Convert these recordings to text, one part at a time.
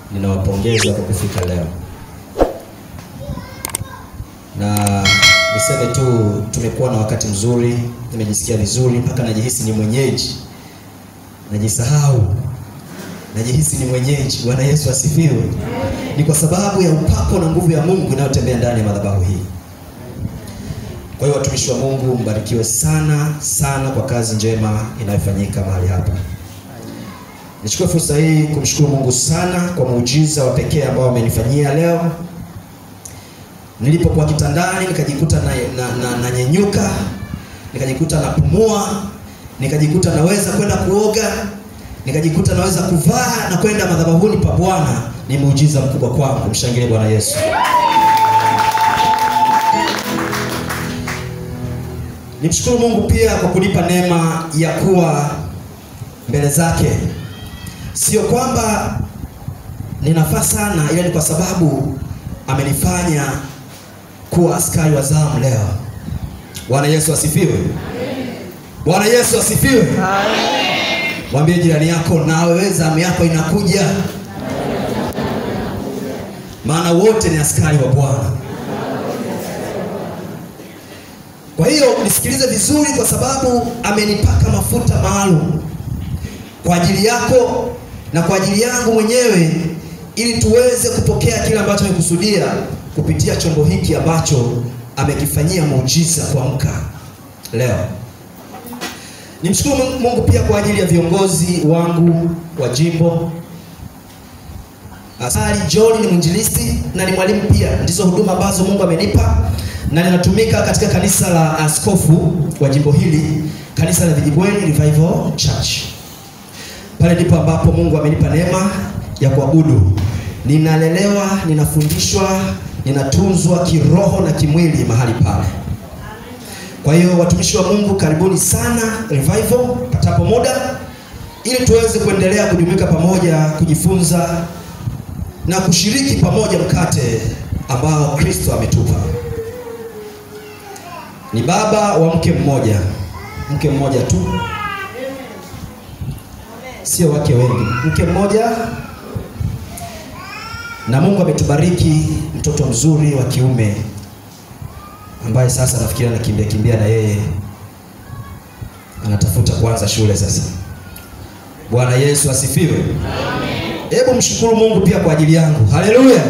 ninawapongeza kwa kufika leo, na niseme tu tumekuwa na wakati mzuri, nimejisikia vizuri mpaka najihisi ni mwenyeji, najisahau, najihisi ni mwenyeji. Bwana Yesu asifiwe. Ni kwa sababu ya upako na nguvu ya Mungu inayotembea ndani ya madhabahu hii. Kwa hiyo watumishi wa Mungu mbarikiwe sana sana kwa kazi njema inayofanyika mahali hapa. Nichukue fursa hii kumshukuru Mungu sana kwa muujiza wa pekee ambao amenifanyia leo. Nilipokuwa kitandani nikajikuta na, na, na, na nyenyuka, nikajikuta napumua, nikajikuta naweza kwenda kuoga, nikajikuta naweza kuvaa na kwenda madhabahuni pa Bwana. Ni muujiza mkubwa kwangu. Mshangilie Bwana Yesu. Nimshukuru Mungu pia kwa kunipa neema ya kuwa mbele zake. Sio kwamba ninafaa sana, ila ni kwa sababu amenifanya kuwa askari wa zamu leo. Bwana Yesu asifiwe. Bwana Yesu asifiwe. Mwambie jirani yako, na wewe zamu yako inakuja, maana wote ni askari wa Bwana. Kwa hiyo nisikilize vizuri, kwa sababu amenipaka mafuta maalum kwa ajili yako na kwa ajili yangu mwenyewe, ili tuweze kupokea kile ambacho amekusudia kupitia chombo hiki ambacho amekifanyia muujiza kuamka leo. Nimshukuru Mungu pia kwa ajili ya viongozi wangu wa jimbo. Asali John ni mwinjilisti na ni mwalimu pia, ndizo huduma ambazo Mungu amenipa na ninatumika katika kanisa la askofu wa jimbo hili, kanisa la Vijibweni Revival Church. Pale ndipo ambapo Mungu amenipa neema ya kuabudu. Ninalelewa, ninafundishwa, ninatunzwa kiroho na kimwili mahali pale. Kwa hiyo watumishi wa Mungu, karibuni sana Revival patapo muda, ili tuweze kuendelea kujumuika pamoja, kujifunza na kushiriki pamoja mkate ambao Kristo ametupa. Ni baba wa mke mmoja, mke mmoja tu, sio wake wengi, mke mmoja, na Mungu ametubariki mtoto mzuri wa kiume ambaye sasa nafikiri anakimbia kimbia na yeye anatafuta kuanza shule sasa. Bwana Yesu asifiwe. Hebu mshukuru Mungu pia kwa ajili yangu. Haleluya.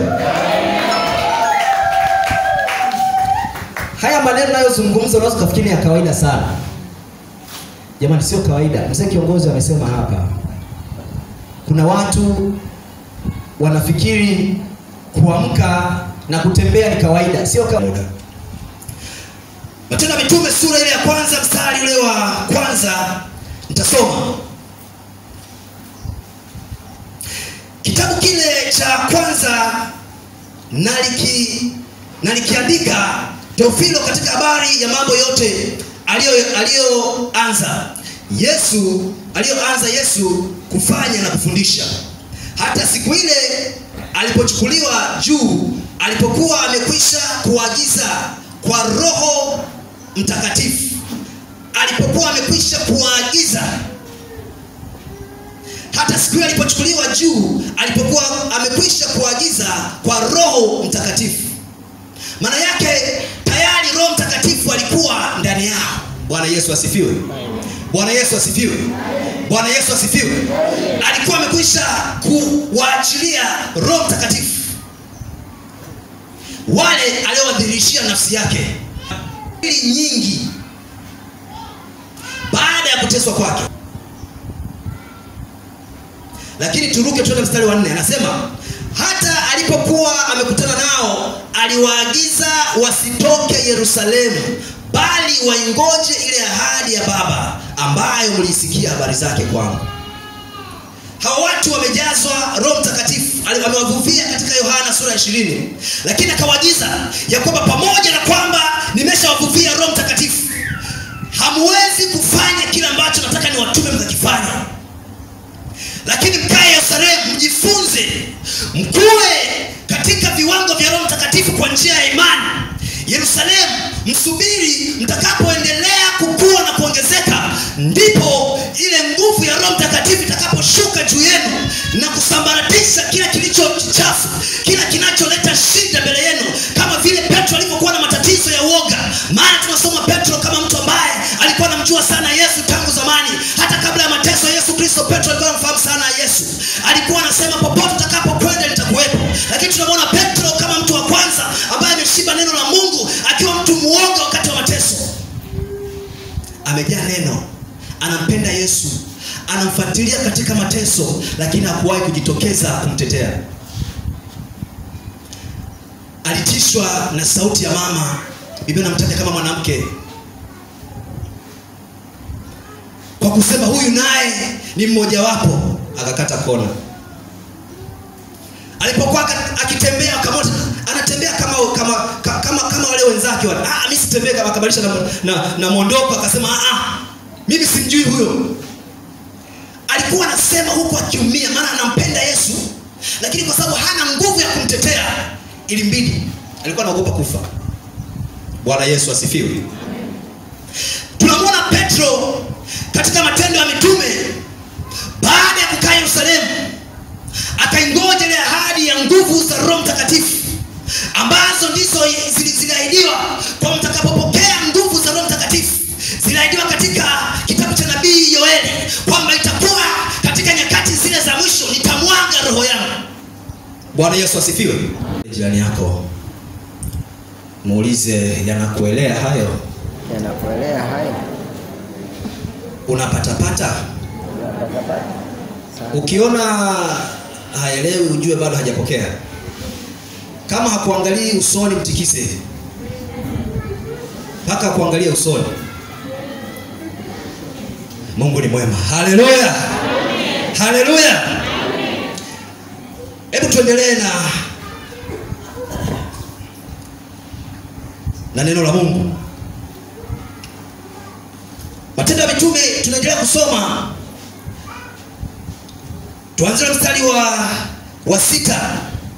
Haya maneno nayozungumza unaweza kufikiri ya kawaida sana. Jamani, sio kawaida. Mzee kiongozi amesema hapa, kuna watu wanafikiri kuamka na kutembea ni kawaida. Sio kawaida. Matendo ya Mitume sura ile ya kwanza mstari ule wa kwanza nitasoma kitabu kile cha kwanza naliki nalikiandika Teofilo katika habari ya mambo yote aliyoanza Yesu aliyoanza Yesu kufanya na kufundisha, hata siku ile alipochukuliwa juu, alipokuwa amekwisha kuagiza kwa Roho Mtakatifu, alipokuwa amekwisha kuagiza hata siku ile alipochukuliwa juu, alipokuwa amekwisha kuagiza kwa Roho Mtakatifu. Maana yake tayari Roho Mtakatifu alikuwa ndani yao. Bwana Yesu asifiwe. Bwana Yesu asifiwe. Bwana Yesu asifiwe. Alikuwa amekwisha kuwaachilia Roho Mtakatifu wale aliowadhihirishia nafsi yake ili nyingi baada ya kuteswa kwake. Lakini turuke tuende mstari wa nne, anasema hata alipokuwa amekutana nao aliwaagiza wasitoke Yerusalemu, bali waingoje ile ahadi ya Baba ambayo mlisikia habari zake kwangu. Hawa watu wamejazwa Roho Mtakatifu, amewavuvia katika Yohana sura ya ishirini, lakini akawaagiza ya kwamba pamoja na kwamba nimeshawavuvia Roho Mtakatifu, hamwezi kufanya kile ambacho nataka niwatume mkakifanya lakini mkae Yerusalemu, mjifunze, mkue katika viwango vya Roho Mtakatifu kwa njia ya imani. Yerusalemu, msubiri mtakapoendelea kukua na kuongezeka, ndipo ile nguvu ya Roho Mtakatifu itakaposhuka juu yenu na kusa kusambaratisha kila kilicho chafu kila kinacholeta shida mbele yenu kama vile petro alivyokuwa na matatizo ya uoga maana tunasoma petro kama mtu ambaye alikuwa anamjua sana yesu tangu zamani hata kabla ya mateso ya yesu kristo petro alikuwa anamfahamu sana yesu alikuwa anasema popote utakapokwenda nitakuwepo lakini tunamwona petro kama mtu wa kwanza ambaye ameshiba neno la mungu akiwa mtu muoga wakati wa mateso amejaa neno anampenda yesu anamfuatilia katika mateso lakini hakuwahi kujitokeza kumtetea alitishwa na sauti ya mama biblia namtaja kama mwanamke kwa kusema huyu naye ni mmojawapo akakata kona alipokuwa aka- akitembea akamwona anatembea kama kama ka- kama kama wale wenzake wale ah mimi sitembee kama akabadilisha na, na, na mondoko akasema ah ah, mimi simjui huyo alikuwa anasema huku akiumia maana anampenda yesu lakini kwa sababu hana nguvu ya kumtetea ilimbidi alikuwa anaogopa kufa bwana yesu asifiwe tunamwona petro katika matendo ya mitume baada ya kukaa yerusalemu akaingoja ile ahadi ya nguvu za roho mtakatifu ambazo ndizo zili- ziliahidiwa kwa mtakapopokea nguvu za roho mtakatifu ziliahidiwa katika kitabu cha nabii yoeli kwamba itakuwa katika nyakati zile za mwisho nitamwaga roho yangu bwana yesu asifiwe jirani yako muulize yanakuelea hayo yanakuelea hayo unapatapata unapatapata ukiona haelewi ujue bado hajapokea kama hakuangalii usoni mtikise mpaka akuangalia usoni mungu ni mwema haleluya haleluya hebu tuendelee na na neno la mungu matendo ya mitume tunaendelea kusoma tuanzie na mstari wa wa sita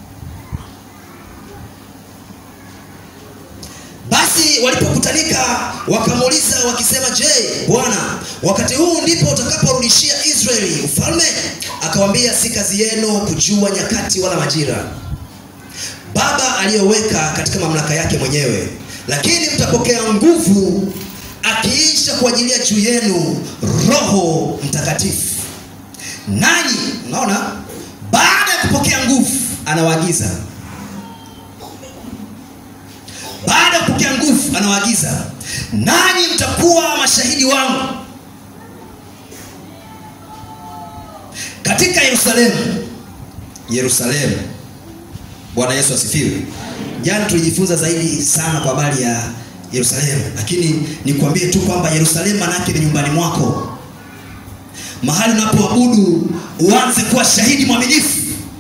basi walipokutanika wakamuuliza wakisema je bwana wakati huu ndipo utakaporudishia israeli ufalme akawambia si kazi yenu kujua nyakati wala majira baba aliyoweka katika mamlaka yake mwenyewe lakini mtapokea nguvu akiisha kuajilia juu yenu roho mtakatifu nanyi unaona baada ya kupokea nguvu anawaagiza baada ya kupokea nguvu anawaagiza nanyi mtakuwa mashahidi wangu katika yerusalemu yerusalemu bwana yesu asifiwe jana tulijifunza zaidi sana kwa habari ya yerusalemu lakini nikwambie tu kwamba yerusalemu manake ni nyumbani mwako mahali unapoabudu uanze kuwa shahidi mwaminifu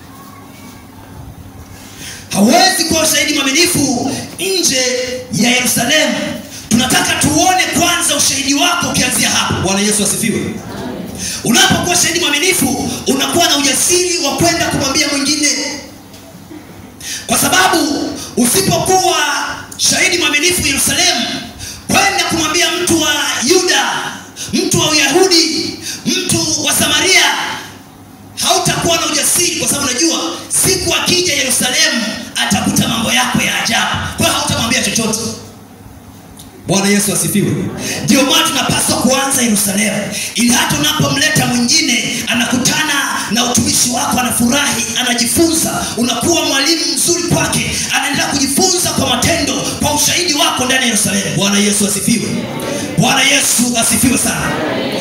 hawezi kuwa shahidi mwaminifu nje ya yerusalemu tunataka tuone kwanza ushahidi wako ukianzia hapo bwana yesu asifiwe unapokuwa shahidi mwaminifu unakuwa na ujasiri wa kwenda kumwambia mwingine kwa sababu usipokuwa shahidi mwaminifu yerusalemu kwenda kumwambia mtu wa yuda mtu wa uyahudi mtu wa samaria hautakuwa na ujasiri kwa sababu unajua siku akija yerusalemu atakuta mambo yako ya ajabu kwa hiyo hautamwambia chochote bwana yesu asifiwe ndio maana tunapaswa kuanza yerusalemu ili hata unapomleta mwingine anakutana na utumishi wako anafurahi anajifunza unakuwa mwalimu mzuri kwake anaendelea kujifunza kwa matendo kwa ushahidi wako ndani ya yerusalemu bwana yesu asifiwe bwana yesu asifiwe sana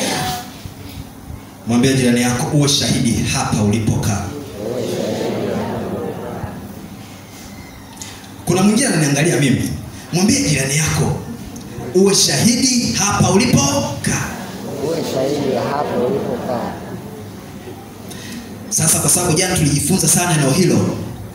mwambie jirani yako uwe shahidi hapa ulipokaa kuna mwingine ananiangalia mimi mwambie jirani yako uwe shahidi hapa ulipokaa uwe shahidi hapo ulipokaa sasa kwa sababu jana tulijifunza sana eneo hilo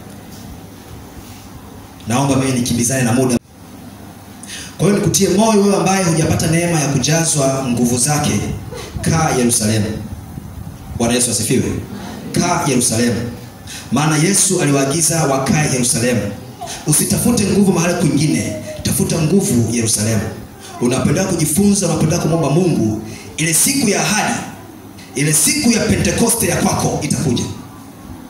naomba mimi nikimbizane na muda kwa hiyo nikutie moyo wewe ambaye hujapata neema ya kujazwa nguvu zake kaa yerusalemu bwana yesu asifiwe kaa yerusalemu maana yesu aliwaagiza wakae yerusalemu usitafute nguvu mahali kwingine tafuta nguvu yerusalemu unapendelea kujifunza unapendelea kumwomba mungu ile siku ya ahadi ile siku ya pentekoste ya kwako itakuja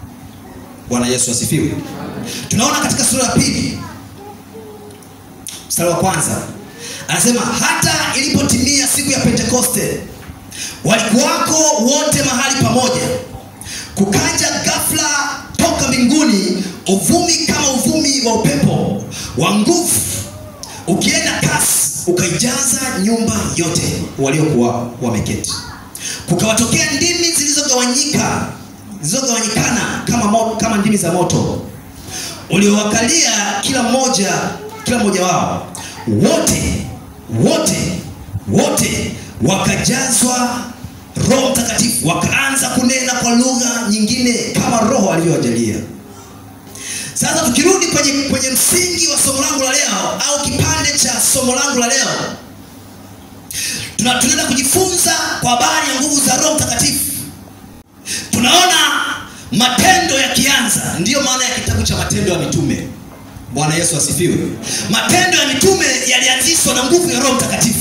bwana yesu asifiwe tunaona katika sura ya pili mstari wa kwanza anasema hata ilipotimia siku ya pentekoste walikuwako wote mahali pamoja kukaja ghafla toka mbinguni uvumi kama uvumi wa upepo wa nguvu ukienda kasi ukaijaza nyumba yote waliokuwa wameketi kukawatokea ndimi zilizogawanyika zilizogawanyikana kama, mo, kama ndimi za moto uliowakalia kila mmoja kila mmoja wao wote wote wote wakajazwa roho mtakatifu wakaanza kunena kwa lugha nyingine kama roho alivyowajalia sasa tukirudi kwenye, kwenye msingi wa somo langu la leo au kipande cha somo langu la leo tuna- tunaenda kujifunza kwa habari ya nguvu za roho mtakatifu tunaona matendo yakianza ndiyo maana ya kitabu cha matendo ya mitume bwana yesu asifiwe matendo ya mitume yalianzishwa na nguvu ya roho mtakatifu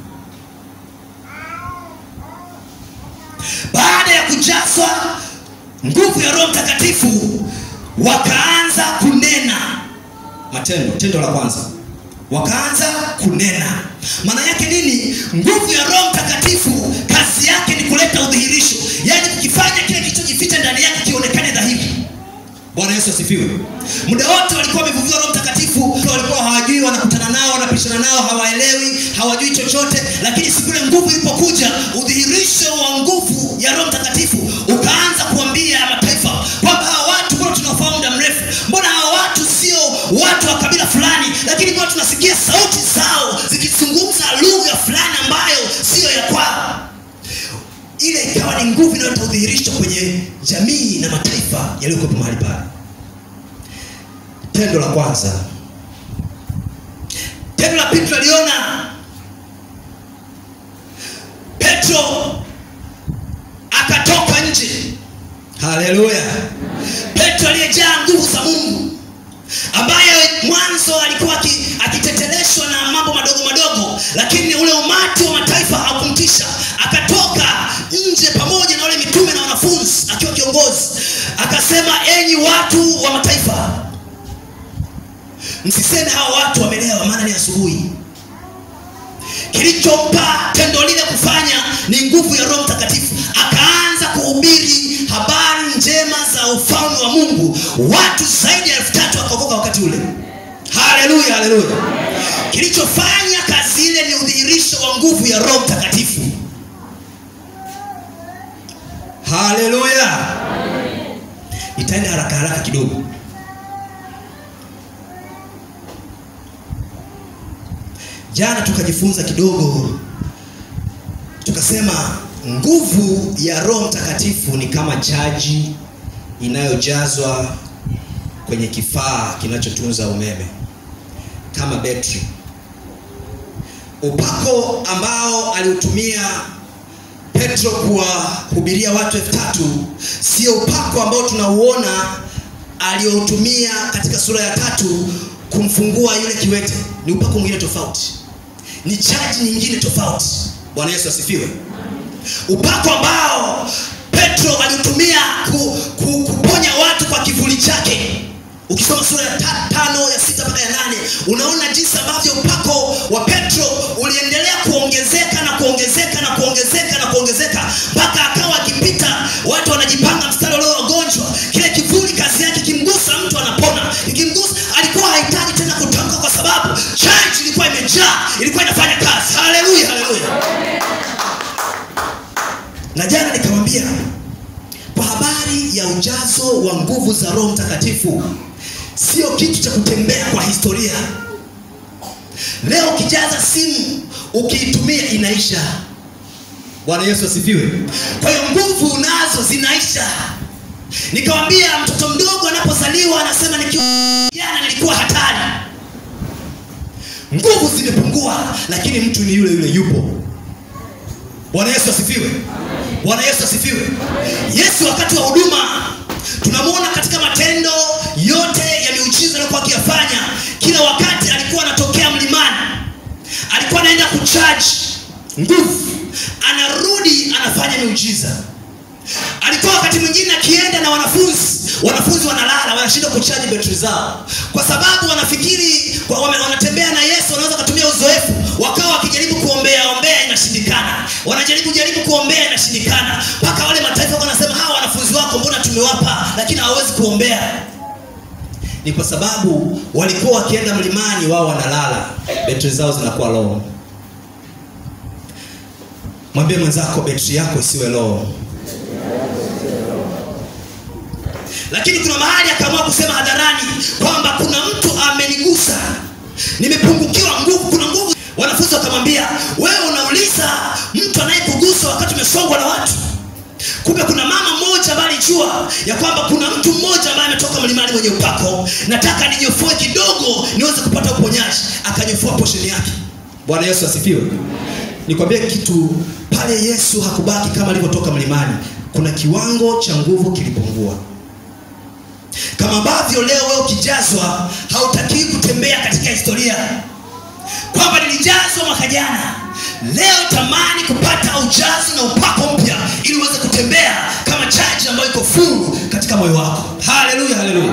baada ya kujazwa nguvu ya roho mtakatifu wakaanza kunena matendo tendo la kwanza wakaanza kunena maana yake nini nguvu ya roho mtakatifu kazi yake ni kuleta udhihirisho yaani kukifanya kile kilichojificha ndani yake kionekane dhahiri bwana yesu asifiwe muda wote walikuwa wamevuviwa roho mtakatifu walikuwa hawajui wanakutana nao wanapishana nao hawaelewi hawajui chochote lakini siku ile nguvu ilipokuja udhihirisho wa nguvu ya roho mtakatifu ukaanza kuambia mataifa kwamba hawa watu mbona tunafahamu muda mrefu mbona hawa watu sio watu wa kabila fulani lakini mbona tunasikia sauti zao zikizungumza lugha fulani ambayo siyo ya kwao ile ikawa ni nguvu inayoleta udhihirisho kwenye jamii na mataifa yaliyokuwepo mahali pale tendo la kwanza tendo la pili tunaliona petro akatoka nje haleluya petro aliyejaa nguvu za mungu ambaye mwanzo alikuwa aki- akiteteleshwa na mambo madogo madogo lakini ule umati wa mataifa haukumtisha akatoka nje pamoja na wale mitume na wanafunzi akiwa kiongozi akasema enyi watu wa mataifa msiseme hawa watu wamelewa maana ni asubuhi kilichompa tendo lile kufanya ni nguvu ya roho mtakatifu akaanza kuhubiri habari njema za ufalme wa mungu watu zaidi ya elfu tatu wakaokoka wakati ule haleluya haleluya kilichofanya kazi ile ni udhihirisho wa nguvu ya roho mtakatifu haleluya itaenda haraka haraka kidogo jana tukajifunza kidogo tukasema nguvu ya roho mtakatifu ni kama chaji inayojazwa kwenye kifaa kinachotunza umeme kama betri upako ambao aliutumia petro kuwahubiria watu elfu tatu sio upako ambao tunauona aliyoutumia katika sura ya tatu kumfungua yule kiwete ni upako mwingine tofauti ni chaji nyingine tofauti bwana yesu asifiwe upako ambao petro aliutumia ku, ku, kuponya watu kwa kivuli chake ukisoma sura ya ta, tano ya sita mpaka ya nane unaona jinsi ambavyo upako wa petro uliendelea kuongezeka na kuongezeka na kuongezeka na kuongezeka mpaka akawa akipita watu wanajipanga mstari walio wagonjwa kile kivuli kazi yake ikimgusa mtu anapona ikimgusa alikuwa hahitaji tena kutamka kwa sababu church ilikuwa imejaa ilikuwa inafanya kazi haleluya haleluya na jana nikamwambia kwa habari ya ujazo wa nguvu za roho mtakatifu sio kitu cha kutembea kwa historia leo ukijaza simu ukiitumia inaisha bwana yesu asifiwe kwa hiyo nguvu unazo zinaisha nikawambia mtoto mdogo anapozaliwa anasema nikiwa jana nilikuwa hatari nguvu zimepungua lakini mtu ni yule yule yupo bwana yesu asifiwe bwana yesu asifiwe yesu wakati wa huduma tunamwona katika matendo yote ya miujiza aliyokuwa akiyafanya kila wakati alikuwa anatokea mlimani alikuwa anaenda kuchaji nguvu anarudi anafanya miujiza alikuwa wakati mwingine akienda na wanafunzi wanafunzi wanalala wanashindwa kuchaji betri zao kwa sababu wanafikiri kwa- wame- wanatembea na yesu wanaweza wakatumia uzoefu wakawa wakijaribu kuombea ombea inashindikana wanajaribu jaribu kuombea inashindikana mpaka wale mataifa wanasema hawa wanafunzi wako mbona tumewapa lakini hawawezi kuombea ni kwa sababu walikuwa wakienda mlimani wao wanalala betri zao zinakuwa low mwambie mwenzako betri yako isiwe low lakini kuna mahali akaamua kusema hadharani kwamba kuna mtu amenigusa nimepungukiwa nguvu kuna nguvu wanafunzi wakamwambia wewe unauliza mtu anayekugusa wakati umesongwa na watu kumbe kuna mama mmoja ambaye alijua ya kwamba kuna mtu mmoja ambaye ametoka mlimani mwenye upako nataka ninyofoe kidogo niweze kupata uponyaji akanyofoa posheni yake bwana yesu asifiwe nikwambie kitu pale yesu hakubaki kama alivyotoka mlimani kuna kiwango cha nguvu kilipungua kama ambavyo leo wewe ukijazwa hautakii kutembea katika historia kwamba nilijazwa mwaka jana leo tamani kupata ujazo na upako mpya ili uweze kutembea kama chaji ambayo iko furu katika moyo wako haleluya haleluya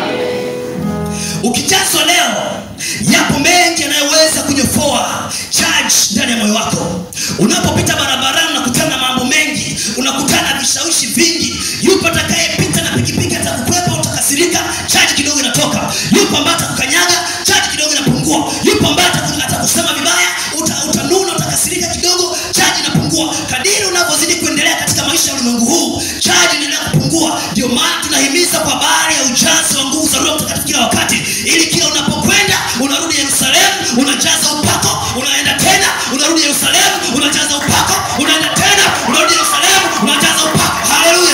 ukijazwa leo yapo mengi yanayoweza kunyofoa charge ndani ya moyo wako unapopita barabarani unakutana na mambo mengi unakutana na vishawishi vingi yupo atakayepita na pikipiki atakukwepa utakasirika chaji kidogo inatoka yupo ambaye atakukanyaga chaji kidogo inapungua yupo ambaye ataku- atakusema vibaya uta, utanuna utakasirika kidogo chaji inapungua kadiri unavyozidi kuendelea katika maisha ya ulimwengu huu chaji inaendelea kupungua ndio maana tunahimiza kwa habari ya ujazo wa nguvu za roho mtakatifu kila wakati ili kila unapokwenda unarudi yerusalemu unajaza upako unaenda tena unarudi yerusalemu unajaza upako unaenda tena unarudi yerusalemu unajaza upako haleluya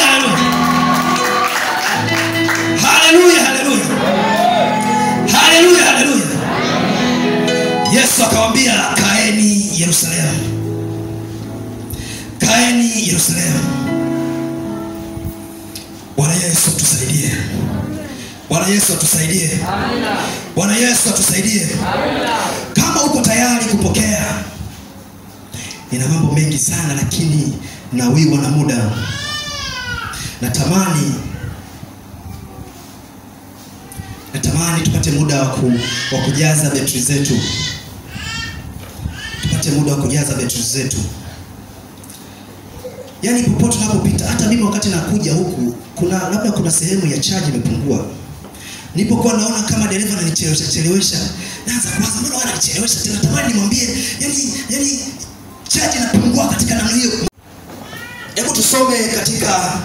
haleluya haleluya haleluya haleluya haleluya yesu akawambia kaeni yerusalemu kaeni yerusalemu bwana yesu atusaidie bwana yesu atusaidie bwana yesu atusaidie kama uko tayari kupokea nina mambo mengi sana lakini nawiwa na muda natamani natamani tupate muda wa ku- wa kujaza betri zetu tupate muda wa kujaza betri zetu yaani popote unapopita hata mimi wakati nakuja huku kuna labda kuna sehemu ya chaji imepungua nilipokuwa naona kama dereva ananichelewesha chelewesha naanza kuwaza mbona wananichelewesha tena tamani nimwambie yani yani chaji inapungua katika namna hiyo hebu tusome katika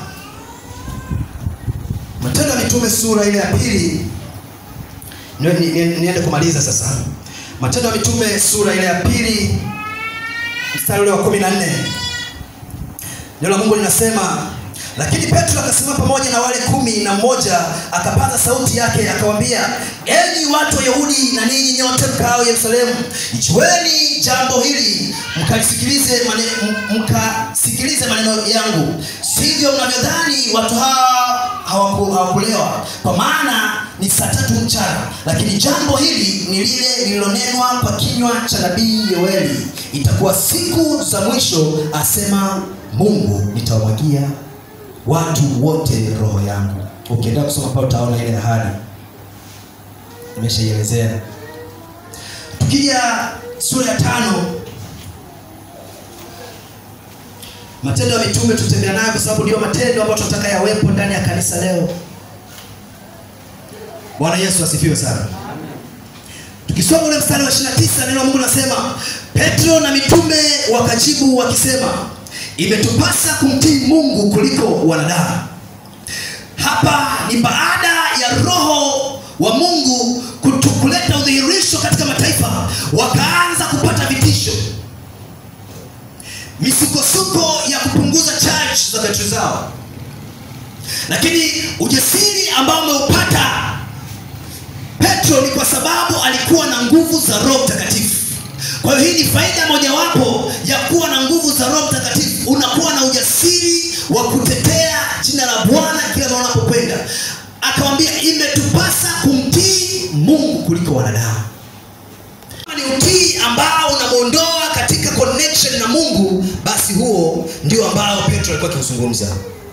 matendo ya mitume sura ile ya pili Ni- ni- ni- niende kumaliza sasa matendo ya mitume sura ile ya pili mstari ule wa kumi na nne neno la mungu linasema lakini petro akasimama pamoja na wale kumi na mmoja akapaza sauti yake akawambia enyi watu wa yahudi na ninyi nyote mkaao yerusalemu ichueni jambo hili mkalisikilize mane, m- mkasikilize maneno yangu sivyo mnavyodhani watu hawa hawaku- hawakulewa kwa maana ni saa tatu mchana lakini jambo hili ni lile lililonenwa kwa kinywa cha nabii yoeli itakuwa siku za mwisho asema mungu nitawamwagia watu wote roho yangu ukiendelea kusoma pale utaona ile ahadi nimeshaielezea tukija sura ya tano matendo ya mitume tutembea nayo kwa sababu ndio matendo ambayo tunataka yawepo ndani ya kanisa leo bwana yesu asifiwe sana tukisoma ule mstari wa 29 neno la mungu nasema petro na mitume wakajibu wakisema imetupasa kumtii mungu kuliko wanadamu hapa ni baada ya roho wa mungu kutu- kuleta udhihirisho katika mataifa wakaanza kupata vitisho misukosuko ya kupunguza charge za betri zao lakini ujasiri ambao umeupata petro ni kwa sababu alikuwa na nguvu za roho mtakatifu kwa hiyo hii ni faida mojawapo ya kuwa na nguvu za roho mtakatifu unakuwa na ujasiri wa kutetea jina la bwana kila mahali unapokwenda akawambia imetupasa kumtii mungu kuliko wanadamu kama ni utii ambao unamwondoa katika connection na mungu basi huo ndio ambao petro alikuwa akiuzungumza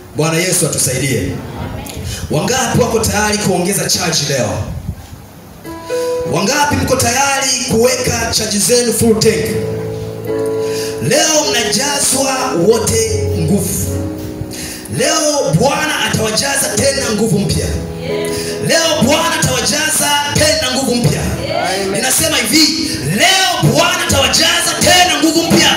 bwana yesu atusaidie wangapi wako tayari kuongeza chaji leo wangapi mko tayari kuweka chaji zenu full tank leo mnajazwa wote nguvu leo bwana atawajaza tena nguvu mpya leo bwana atawajaza tena nguvu mpya ninasema hivi leo bwana atawajaza tena nguvu mpya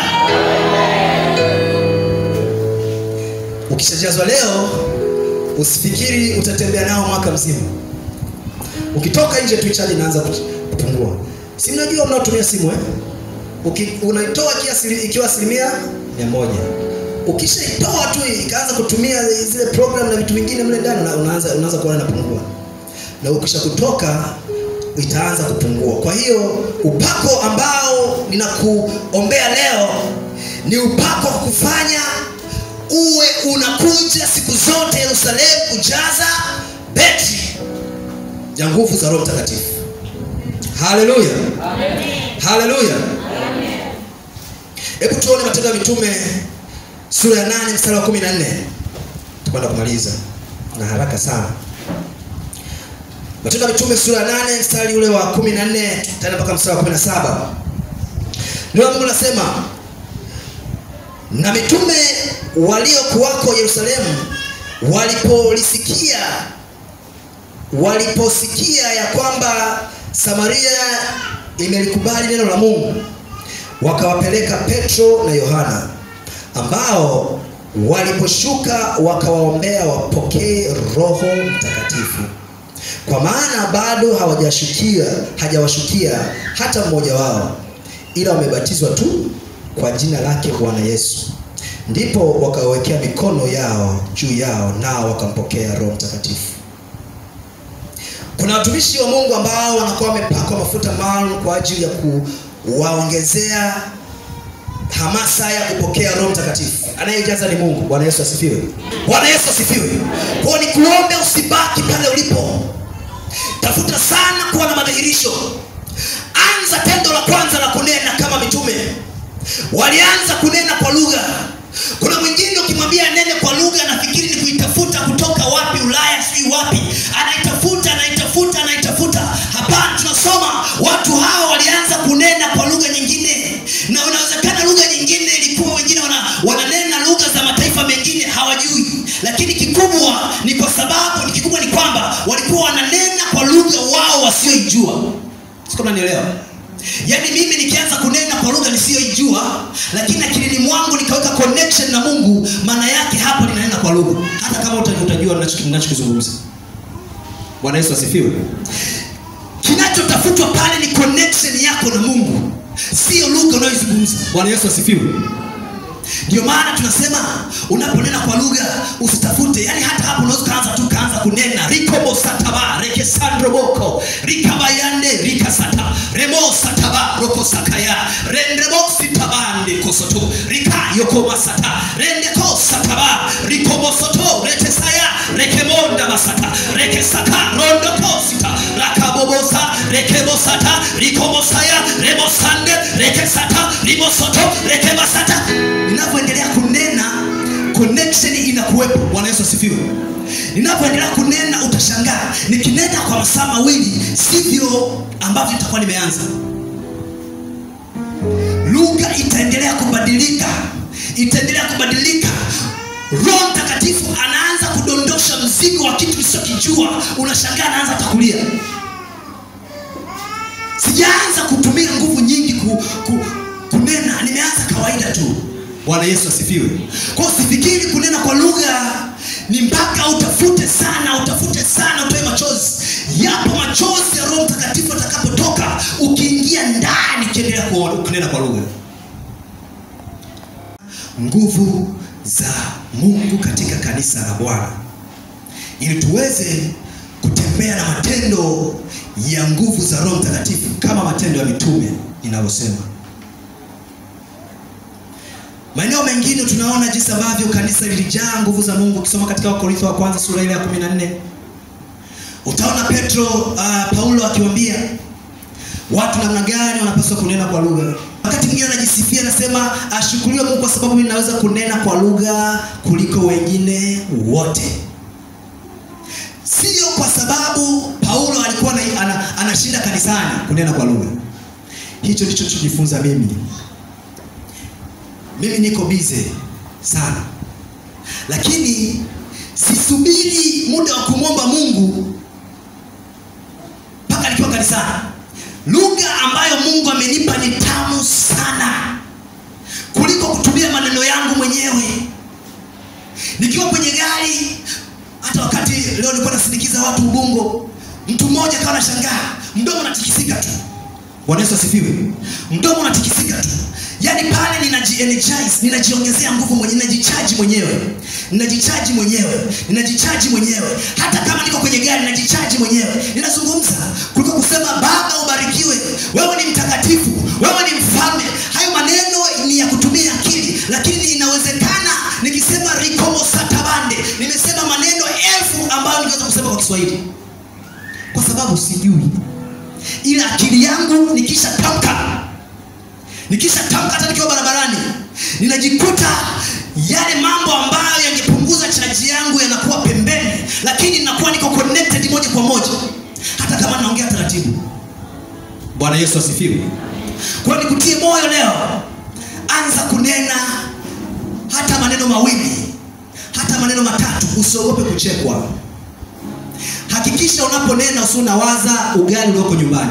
ukishajazwa leo usifikiri utatembea nao mwaka mzima ukitoka nje tu chaji inaanza kupungua si mnajua mnaotumia simu eh? Uki, unaitoa kiasi ikiwa asilimia mia moja ukishaitoa tu ikaanza kutumia zile program na vitu vingine mle ndani una- unaanza, unaanza kuona inapungua na ukisha kutoka itaanza kupungua kwa hiyo upako ambao ninakuombea leo ni upako wa kufanya uwe unakuja siku zote yerusalemu kujaza betri ya nguvu za roho mtakatifu haleluya haleluya hebu tuone matendo ya mitume sura ya 8 mstari wa 14 tukwenda kumaliza na haraka sana matendo ya mitume sura ya 8 mstari ule wa 14 tutaenda mpaka mstari wa 17 neno la mungu nasema na mitume waliokuwako yerusalemu walipolisikia waliposikia ya kwamba samaria imelikubali neno la mungu wakawapeleka petro na yohana ambao waliposhuka wakawaombea wapokee roho mtakatifu kwa maana bado hawajashukia hajawashukia hata mmoja wao ila wamebatizwa tu kwa jina lake bwana yesu ndipo wakawekea mikono yao juu yao nao wakampokea roho mtakatifu kuna watumishi wa mungu ambao wanakuwa wamepakwa mafuta maalum kwa ajili ya kuwaongezea hamasa ya kupokea roho mtakatifu anayejaza ni mungu bwana yesu asifiwe bwana yesu asifiwe kwao ni kuombe usibaki pale ulipo tafuta sana kuwa na madhihirisho anza tendo la kwanza la kunena kama mitume walianza kunena kwa lugha kuna mwingine ukimwambia nene kwa lugha anafikiri ni kuitafuta kutoka wapi ulaya sijui wapi anaitafuta anaitafuta anaitafuta hapana tunasoma watu hao walianza kunena kwa lugha nyingine na unawezekana lugha nyingine ilikuwa wengine wana, wananena lugha za mataifa mengine hawajui lakini kikubwa ni kwa sababu kikubwa ni kwamba walikuwa wananena kwa lugha wao wasioijua sikama nielewa yaani mimi nikianza kunena kwa lugha nisiyoijua lakini akilini mwangu nikaweka connection na mungu maana yake hapo ninanena kwa lugha hata kama uta- utajua ninacho- ninachokizungumza bwana yesu asifiwe kinachotafutwa pale ni connection yako na mungu sio lugha unayozungumza bwana yesu asifiwe ndio maana tunasema unaponena kwa lugha usitafute yani hata hapo unaweza ukaanza tu kaanza kunena rikobosataba rekesandroboko rikabayande rikasata remosataba rokosakaya rendreboksitabande kosoto rikayokomasata rendekosataba rikobosoto retesaya rekemonda masata rekesaka rondokosita rakabobosa rekebosata rikomosaya remosande rekesata rimosoto rekebasata ninavyoendelea kunena connection inakuwepo bwana yesu asifiwe ninapoendelea kunena utashangaa nikinena kwa masaa mawili sivyo ambavyo itakuwa nimeanza lugha itaendelea kubadilika itaendelea kubadilika roho mtakatifu anaanza kudondosha mzigo wa kitu usichokijua unashangaa anaanza atakulia sijaanza kutumia nguvu nyingi ku, ku, kunena nimeanza kawaida tu bwana yesu asifiwe kwao sifikiri kunena kwa lugha ni mpaka utafute sana utafute sana utoe machozi yapo machozi ya roho mtakatifu atakapotoka ukiingia ndani ukiendelea kuona- kunena kwa lugha nguvu za mungu katika kanisa la bwana ili tuweze kutembea na matendo ya nguvu za roho mtakatifu kama matendo ya mitume inavyosema maeneo mengine tunaona jinsi ambavyo kanisa lilijaa nguvu za mungu ukisoma katika wakorintho wa kwanza sura ile ya 14 utaona petro uh, paulo akiwambia watu namna gani wanapaswa kunena kwa lugha wakati mwingine anajisifia anasema ashukuriwe mungu kwa sababu mimi naweza kunena kwa lugha kuliko wengine wote sio kwa sababu paulo alikuwa ana, ana, anashinda kanisani kunena kwa lugha hicho ndicho chojifunza mimi mimi niko bize sana lakini sisubiri muda wa kumwomba mungu mpaka nikiwa kanisani lugha ambayo mungu amenipa ni tamu sana kuliko kutumia maneno yangu mwenyewe nikiwa kwenye gari hata wakati leo nilikuwa nasindikiza watu ubungo mtu mmoja kawa nashangaa mdomo unatikisika tu bwana yesu asifiwe mdomo unatikisika tu yaani pale ninaji-energize ninajiongezea nguvu mwenyewe ninajichaji mwenyewe ninajichaji mwenyewe ninajichaji mwenyewe hata kama niko kwenye gari ninajichaji mwenyewe ninazungumza kuliko kusema baba ubarikiwe wewe ni mtakatifu wewe ni mfalme hayo maneno ni ya kutumia akili lakini inawezekana nikisema rikomo satabande nimesema maneno elfu ambayo ningeweza kusema kwa kiswahili kwa sababu sijui ila akili yangu nikisha tamka nikisha tamka hata nikiwa barabarani ninajikuta yale mambo ambayo yangepunguza chaji yangu yanakuwa pembeni lakini nakuwa niko connected moja kwa moja hata kama naongea taratibu bwana yesu asifiwe kwa hiyo nikutie moyo leo anza kunena hata maneno mawili hata maneno matatu usiogope kuchekwa hakikisha unaponena usi unawaza ugali ulioko nyumbani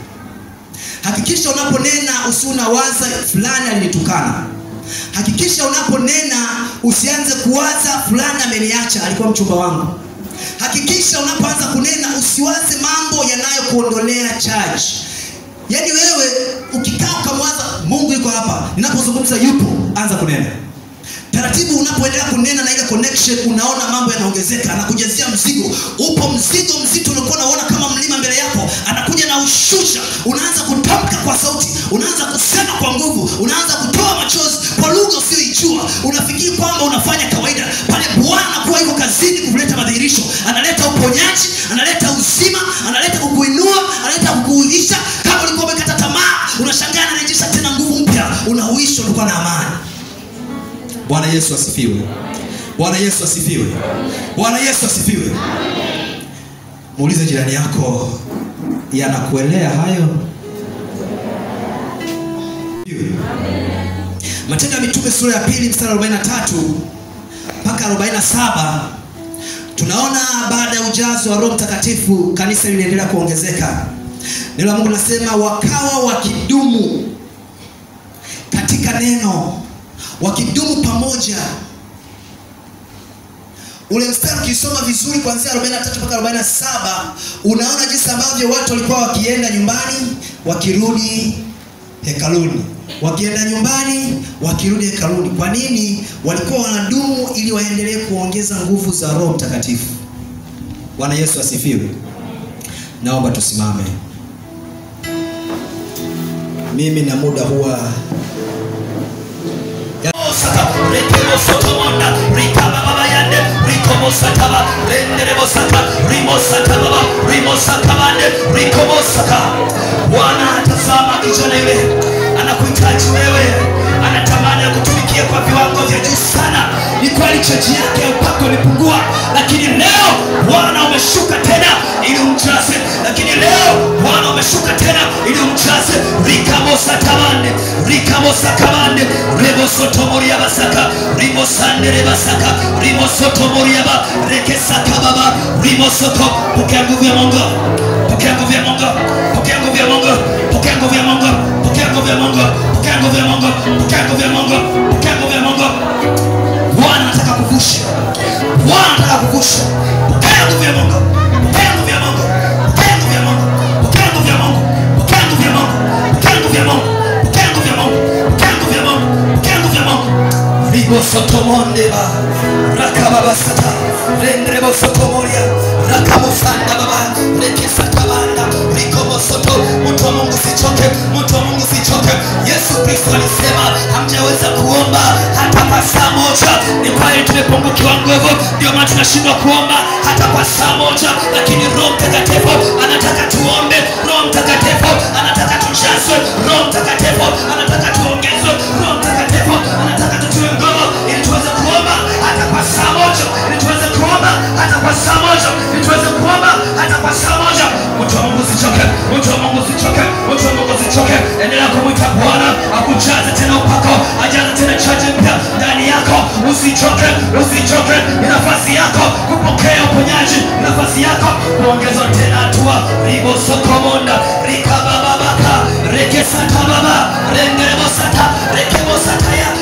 hakikisha unaponena usi unawaza fulani alinitukana hakikisha unaponena usianze kuwaza fulani ameniacha alikuwa mchumba wangu hakikisha unapoanza kunena usiwaze mambo yanayokuondolea charge yaani wewe ukikaa ukamwaza mungu yuko hapa ninapozungumza yupo anza kunena taratibu unapoendelea kunena na ile connection unaona mambo yanaongezeka anakujazia mzigo upo mzigo mzito uliokuwa unaona kama mlima mbele yako anakuja na ushusha unaanza kutamka kwa sauti unaanza kusema kwa nguvu unaanza kutoa machozi kwa lugha usiyoijua unafikiri kwamba unafanya kawaida pale bwana anakuwa yuko kazini kuleta madhihirisho analeta uponyaji analeta uzima analeta kukuinua analeta kukuuisha kama ulikuwa umekata tamaa unashangaa anarejesha tena nguvu mpya unauishwa ulikuwa na amani bwana yesu asifiwe bwana yesu asifiwe bwana yesu asifiwe muulize jirani yako yanakuelea hayo matendo ya mitume sura ya pili mstari 43 mpaka 47 tunaona baada ya ujazo wa roho mtakatifu kanisa liliendelea kuongezeka neno la mungu linasema wakawa wakidumu katika neno wakidumu pamoja ule mstari ukisoma vizuri kuanzia 43 mpaka 47 unaona jinsi ambavyo watu walikuwa wakienda nyumbani wakirudi hekaluni wakienda nyumbani wakirudi hekaluni kwa nini walikuwa wanadumu ili waendelee kuongeza nguvu za roho mtakatifu bwana yesu asifiwe naomba tusimame mimi na muda huwa Saka, rekemo sotomonda, rikaba baba yande, rikomo sataba, renderebo saka, rimo saka baba, rimo saka bande, rikomo saka. Bwana atazama kijana yule, anakuhitaji wewe, anatamani akutumikie kwa viwango vya juu sana. Ni kweli chaji yake ya upako imepungua, lakini leo Bwana umeshuka tena ili umjaze, lakini leo Bwana umeshuka tena ili umjaze. Rikamo satabande, rikamo sakabande, rebo sotomoria basaka, rimo sandere basaka, rimo sotomoria ba, reke saka baba, rimo soto. Pokea nguvu ya Mungu, pokea nguvu ya Mungu, pokea nguvu ya Mungu, pokea nguvu ya Mungu, pokea nguvu ya Mungu, pokea nguvu ya Mungu, pokea nguvu ya Mungu, pokea nguvu ya Mungu. Bwana anataka kuvusha, Bwana anataka kuvusha. Pokea nguvu ya Mungu, pokea nguvu ya Mungu, pokea nguvu ya Mungu, pokea nguvu ya Mungu, pokea nguvu ya Mungu, pokea nguvu ya Mungu, pokea nguvu ya Mungu, pokea nguvu ya Mungu, pokea nguvu ya Mungu. Ribo sotomonde ba, rakababa sata, rendrebo sotomoria, rakabo sanda baba, reke sata banda, rikobo soto. Mtu wa Mungu sichoke, mtu wa Mungu sichoke. Yesu Kristo alisema hamjaweza kuomba hata kwa saa moja. Ni pale tumepungukiwa nguvu, ndio maana tunashindwa kuomba hata kwa saa moja, lakini Roho Mtakatifu anataka tuombe. Roho Mtakatifu anataka tujazwe. Roho Mtakatifu anataka usichoke ni nafasi yako kupokea uponyaji ni nafasi yako kuongeza tena hatua ribosokomonda rikabababaka rekesatababa rengerebosata rekebosataya